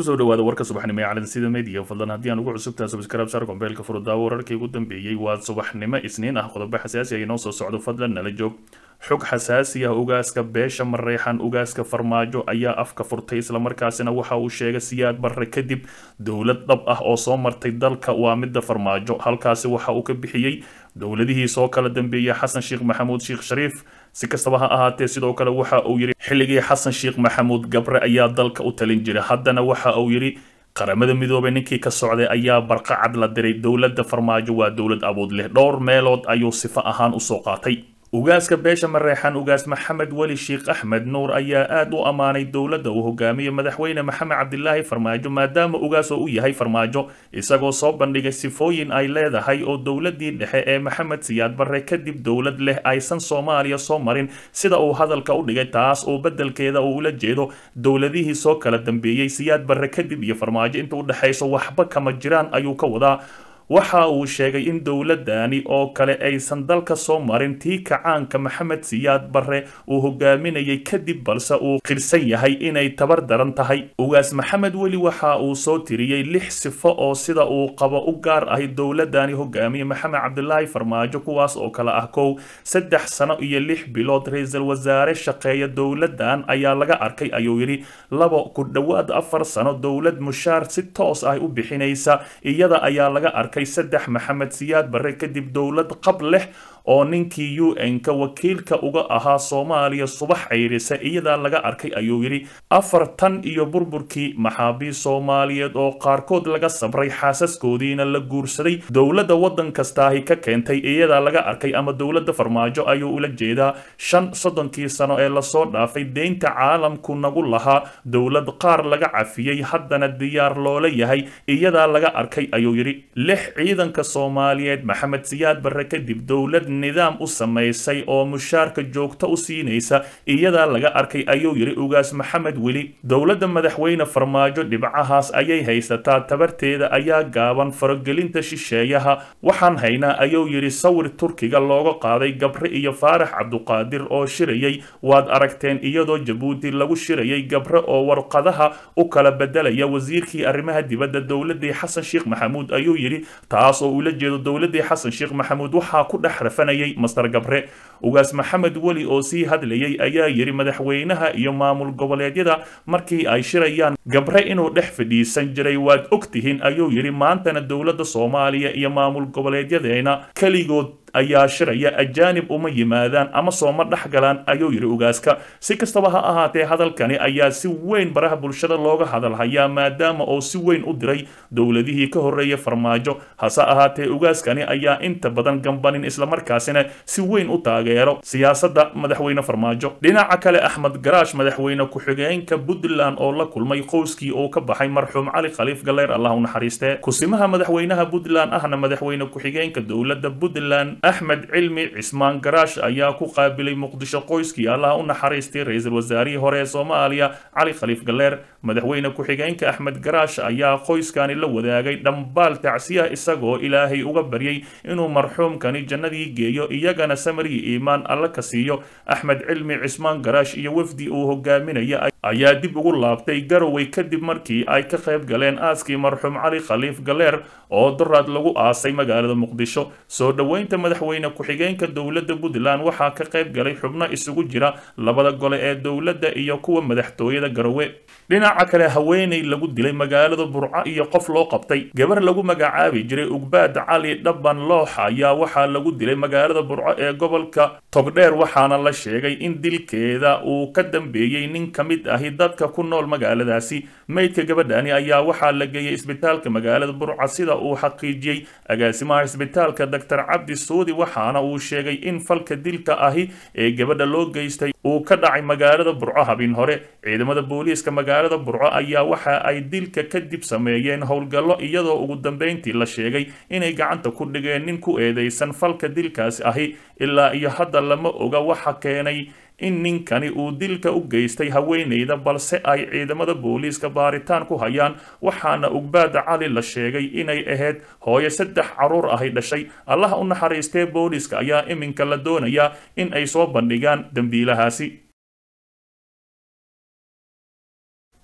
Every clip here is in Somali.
kusoo dhawaada warka subaxnimo ee caalamada sida media fadlan haddii aan ugu cusubtahay subscribe saar kombeelka furudaawo wararkii ugu dambeeyey waa subaxnimo isniin ah qodobo xasaasi ah inoo soo socdo fadlan nala joog xog xasaasi ah ugaaska beesha mareexan ugaaska farmaajo ayaa afka furtay islamarkaasina waxa uu sheegay siyaad barre kadib dowlad dhab ah oo soo martay dalka waa midda farmaajo halkaasi waxa uu ka bixiyey dowladihii soo kala dambeeyay xasan sheekh maxamuud sheekh shariif si kastaba ha ahaatee sidoo kale waxa uu yidhi xilligii xasan sheekh maxamuud gabre ayaa dalka u talin jiray haddana waxa uu yidhi qaramada midoobay ninkii ka socday ayaa barqacad la diray dowladda farmaajo waa dowlad awood leh dhowr meelood ayuu sifo ahaan usoo qaatay ugaaska beesha mareexan ugaas maxamed weli sheekh axmed nuur ayaa aada u ammaanay dowladda uu hogaamiye madaxweyne maxamed cabdilaahi farmaajo maadaama ugaas oo u yahay farmaajo isagoo soo bandhigay sifooyin ay leedahay oo dowladii dhexe ee maxamed siyaad barre kadib dowlad leh aysan soomaaliya soo marin sida uu hadalka u dhigay taas oo beddelkeeda uu ula jeedo dowladihii soo kala dambeeyey siyaad barre kadib iyo farmaajo inta u dhexayso waxba kama jiraan ayuu ka wadaa waxa uu sheegay in dowladani oo kale aysan dalka soo marin tii kacaanka maxamed siyaad barre uu hogaaminayay kadib balse uu qirsan yahay inay tabar daran tahay ugaas maxamed weli waxa uu soo tiriyey lix sifo oo sida uu qabo u gaar ahay dowladani hogaamiye maxamed cabdilaahi farmaajo kuwaas oo kale ah kow saddex sano iyo lix bilood ra-iisul wasaare shaqeeya dowladan ayaa laga arkay ayuu yidhi labo ku dhowaad afar sano dowlad mushaar si toos ah u bixinaysa iyada ayaa laga arkay saddex maxamed siyaad barre kadib dowlad qab leh oo ninkii u n-ka wakiilka uga ahaa soomaaliya subax cayrisa iyadaa laga arkay ayuu yidhi afar tan iyo burburkii maxaabiis soomaaliyeed oo qaarkood laga sabray xaasaskoodiina la guursaday dowladda waddan kastaahi ka keentay iyadaa laga arkay ama dowladda farmaajo ayuu ula jeedaa shan soddonkii sano ee lasoo dhaafay deynta caalamku nagu lahaa dowlad qaar laga cafiyey haddana diyaar loola yahay iyadaa laga arkay ayuu yidhi lix ciidanka soomaaliyeed maxamed siyaad barre kadib dowlad nidaam u samaysay oo mushaarka joogto u siinaysa iyadaa laga arkay ayuu yidhi ugaas maxamed weli dowladda madaxweyne farmaajo dhibcahaas ayay haysataa tabarteeda ayaa gaaban faragelinta shisheeyaha waxaan haynaa ayuu yidhi sawir turkiga looga qaaday gabre iyo faarax cabduqaadir oo shirayay waad aragteen iyadoo jabuuti lagu shirayay gabre oo warqadaha u kala bedelaya wasiirkii arrimaha dibadda dowladii xasan sheekh maxamuud ayuu yidhi taas oo ula jeedo dowladii xasan sheekh maxamuud waxaa ku dhex rafanayay master gabre ugaas maxamed weli oo sii hadlayay ayaa yidhi madaxweynaha iyo maamul goboleedyada markii ay shirayaan gabre inuu dhex fadhiisan jiray waad og tihiin ayuu yidhi maantana dowladda soomaaliya iyo maamul goboleedyadeena keligood ayaa shiraya ajaanib uma yimaadaan ama sooma dhex galaan ayuu yidhi ugaaska si kastaba ha ahaatee hadalkani ayaa si weyn baraha bulshada looga hadalhayaa maadaama oo si weyn u diray dowladihii ka horreeya farmaajo hase ahaatee ugaaskani ayaa inta badan gambanin islamarkaasina si weyn u taageero siyaasadda madaxweyne farmaajo dhinaca kale axmed garaash madaxweyne ku-xigeenka puntland oo la kulmay qowskii uu ka baxay marxuum cali khaliif galeyr allah u naxariistee kusimaha madaxweynaha puntland ahna madaxweyne ku-xigeenka dowladda puntland axmed cilmi cismaan garaash ayaa ku qaabilay muqdisho qoyskii allah u naxariistay ra-iisul wasaarihii hore ee soomaaliya cali khaliif galleer madaxweyne ku-xigeenka axmed garaash ayaa qoyskani la wadaagay dhambaal tacsiya isagoo ilaahay uga baryay inuu marxuumkani jannadii geeyo iyagana samarigii iimaan alla ka siiyo axmed cilmi cismaan garaash iyo wafdi uu hogaaminaya ayaa dib ugu laabtay garowe kadib markii ay ka qayb galeen aaskii marxuum cali khaliif galleer oo duraad lagu aasay magaalada muqdisho soo dhoweynta madaxweyne ku-xigeenka dowladda puntland waxaa ka qayb galay xubno isugu jira labada gole ee dowladda iyo kuwa madaxtooyada garowe dhinaca kale haweeney lagu dilay magaalada burco iyo qof loo qabtay gabar lagu magacaabi jiray ugbaad cali dhaban loox ayaa waxaa lagu dilay magaalada burco ee gobolka togdheer waxaana la sheegay in dilkeeda uu ka dambeeyey nin ka mid ahi dadka ku nool magaaladaasi meydka gabadhani ayaa waxaa la geeyey isbitaalka magaalada burco sida uu xaqiijiyey agaasimaha isbitaalka doctor cabdi suudi waxaana uu sheegay in falka dilka ahi ee gabadha loo geystay uu ka dhacay magaalada burco habin hore ciidamada booliiska magaalada burco ayaa waxa ay dilka kadib sameeyeen howlgallo iyadoo ugu dambeyntii la sheegay inay gacanta ku dhigeen nin ku eedeysan falka dilkaasi ahi ilaa iyo hadda lama oga waxa keenay in ninkani uu dilka u geystay haweeneyda balse ay ciidamada booliiska baaritaan ku hayaan waxaana ugbaada cali la sheegay inay ahayd hooyo saddex caruur ahay dhashay allaha u naxariistee booliiska ayaa iminka la doonayaa in ay soo bandhigaan dembiilahaasi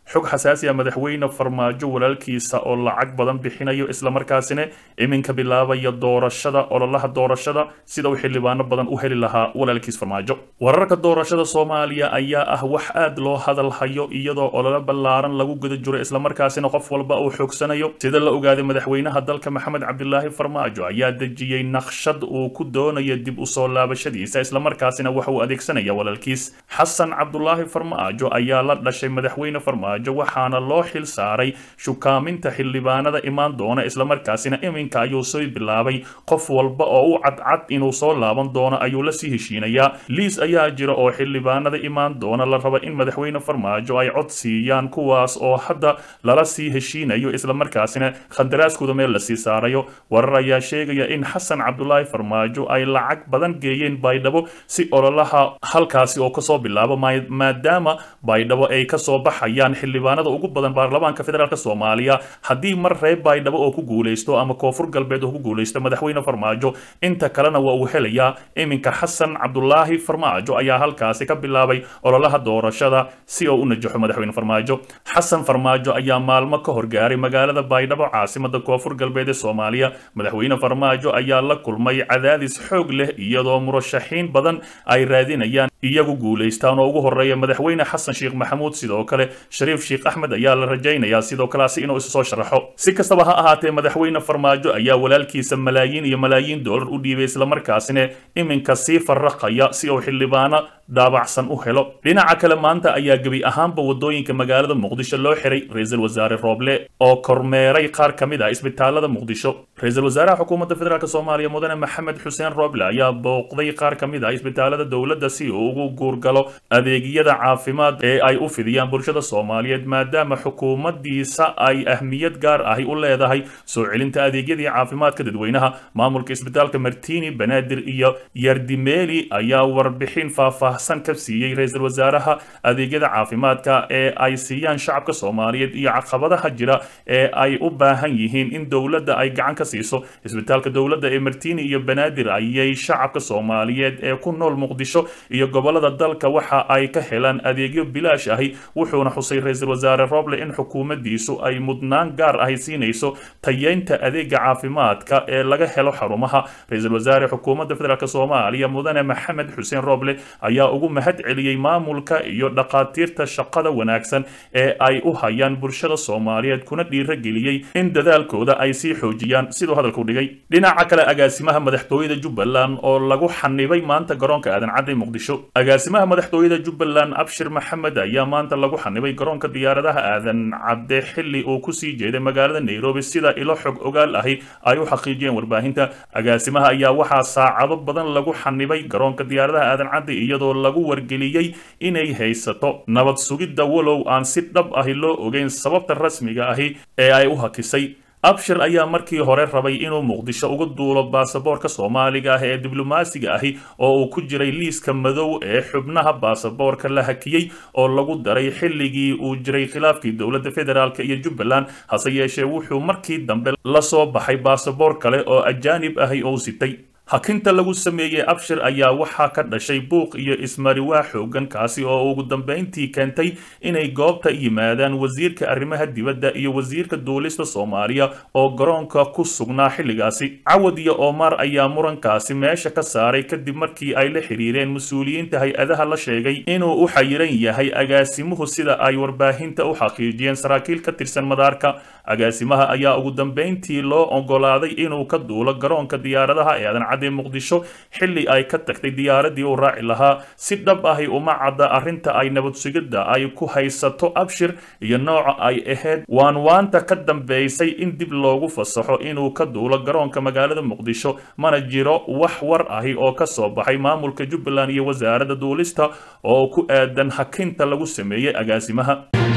xog xasaasi ah madaxweyne farmaajo walaalkiisa oo lacag badan bixinayo islamarkaasina iminka bilaabaya doorashada ololaha doorashada sida uu xildhibaano badan u heli lahaa walaalkiis farmaajo wararka doorashada soomaaliya ayaa ah wax aad loo hadal hayo iyadoo olole ballaaran lagu guda jiro islamarkaasina qof walba uu xoogsanayo sida la ogaaday madaxweynaha dalka maxamed cabdilaahi farmaajo ayaa dejiyey naqshad uu ku doonayo dib u soo laabashadiisa islamarkaasina waxa uu adeegsanaya walaalkiis xasan cabdulaahi farmaajo ayaa la dhashay madaxweyne farmaajo waxaana loo xil saaray shukaaminta xildhibaanada imaan doona islamarkaasina iminka ayuu soo bilaabay qof walba oo u cadcad inuu soo laaban doono ayuu la sii heshiinayaa liis ayaa jira oo xildhibaanada imaan doona la raba in madaxweyne farmaajo ay cod siiyaan kuwaas oo hadda lala sii heshiinayo islamarkaasina khandaraaskooda meel lasii saarayo warar ayaa sheegaya in xasan cabdulaahi farmaajo ay lacag badan geeyeen baydhabo si ololaha halkaasi oo kasoo bilaabo maadaama baydhabo ay kasoo baxayaan xildhibaanada ugu badan baarlamaanka federaalk soomaaliya haddii mar reer baydhabo oo ku guuleysto ama koonfur galbeed oo ku guuleysto madaxweyne farmaajo inta kalena waa uu helayaa iminka xasan cabdulaahi farmaajo ayaa halkaasi ka bilaabay ololaha doorashada si oo u najaxo madaxweyne farmaajo xasan farmaajo ayaa maalmo ka horgaaray magaalada baydhabo caasimada koonfur galbeed ee soomaaliya madaxweyne farmaajo ayaa la kulmay cadaadis xoog leh iyadoo murashaxiin badan ay raadinayaan iyagu guulaystaan oo ugu horeeya madaxweyne xasan sheekh maxamuud sidoo kale shariif sheekh axmed ayaa la rajaynayaa sidoo kaleasi inuu isu soo sharaxo si kastaba ha ahaatee madaxweyne farmaajo ayaa walaalkiisa malaayiin iyo malaayiin doolar u dhiibay islamarkaasina iminka sii farraqaya si uu xildhibaano daabacsan u helo dhinaca kale maanta ayaa gebi ahaanba wadooyinka magaalada muqdisho loo xiray ra-iisul wasaare rooble oo kormeeray qaar ka mid ah isbitaalada muqdisho ra-iisul wasaaraha xukuumadda federaalk soomaaliya mudane maxamed xuseen rooble ayaa booqday qaar ka mid ah isbitaalada dowladda si uu ugu guurgalo adeegyada caafimaad ee ay u fidiyaan bulshada soomaaliyeed maadaama xukuumaddiisa ay ahmiyad gaar ahi u leedahay soo celinta adeegyadii caafimaadka dadweynaha maamulka isbitaalka martini banaadir iyo yardimeeli ayaa warbixin faahfaahsan ka siiyey ra-iisul wasaaraha adeegyada caafimaadka ee ay siiyaan shacabka soomaaliyeed iyo caqabadaha jira ee ay u baahan yihiin in dowladda ay gacan ka siiso isbitaalka dowladda ee martini iyo banaadir ayay shacabka soomaaliyeed ee ku nool muqdisho iyo gobolada dalka waxa ay ka helaan adeegyo bilaash ahi wuxuuna xusay ra-iisul wasaare roble in xukuumaddiisu ay mudnaan gaar ahi siinayso tayeynta adeega caafimaadka ee laga helo xarumaha ra-iisul wasaare xukuumadda federaalk soomaaliya mudane maxamed xuseen roble ayaa ugu mahad celiyey maamulka iyo dhaqaatiirta shaqada wanaagsan ee ay u hayaan bulshada soomaaliyeed kuna dhiirageliyey in dadaalkooda ay sii xoojiyaan siduu hadalku dhigay dhinaca kale agaasimaha madaxtooyada jubbaland oo lagu xanibay maanta garoonka aadan cadde muqdisho agaasimaha madaxtooyada jubbaland abshir maxamed ayaa maanta lagu xanibay garoonka diyaaradaha aadan cadde xilli uu kusii jeeday magaalada nairobi sida ilo xog ogaal ahi ay u xaqiijiyeen warbaahinta agaasimaha ayaa waxaa saacado badan lagu xanibay garoonka diyaaradaha aadan cadde iyadoo lagu wargeliyey inay haysato nabad sugidda walow aan si dhab ahi loo ogeyn sababta rasmiga ahi ee ay u hakisay abshir ayaa markii hore rabay inuu muqdisho uga duulo baasaboorka soomaaliga ah ee diblomaasiga ahi oo uu ku jiray liiska madow ee xubnaha baasaboorka la hakiyey oo lagu daray xilligii uu jiray khilaafkii dowladda federaalk iyo jubbaland hase yeeshee wuxuu markii dambe la soo baxay baasaboor kale oo ajaanib ahi oo sitay hakinta lagu sameeyey abshir ayaa waxaa ka dhashay buuq iyo ismariwaa xoogan kaasi oo ugu dambeyntii keentay inay goobta yimaadaan wasiirka arrimaha dibadda iyo wasiirka duulista soomaaliya oo garoonka ku sugnaa xilligaasi cawad iyo omar ayaa murankaasi meesha ka saaray kadib markii ay la xiriireen mas-uuliyiinta hay-adaha la sheegay inuu u xayiran yahay agaasimuhu sida ay warbaahinta u xaqiijiyeen saraakiil ka tirsan madaarka agaasimaha ayaa ugu dambeyntii loo ogolaaday inuu ka duulo garoonka diyaaradaha ee aadan cadde muqdisho xilli ay ka tagtay diyaaradii uu raaci lahaa si dhab ahi uma cadda arrinta ay nabad sugidda ay ku haysato abshir iyo nooca ay ahayd waan waanta ka dambeysay in dib loogu fasaxo inuu ka duulo garoonka magaalada muqdisho mana jiro wax war ahi oo ka soo baxay maamulka jubbaland iyo wasaaradda duulista oo ku aadan hakinta lagu sameeyey agaasimaha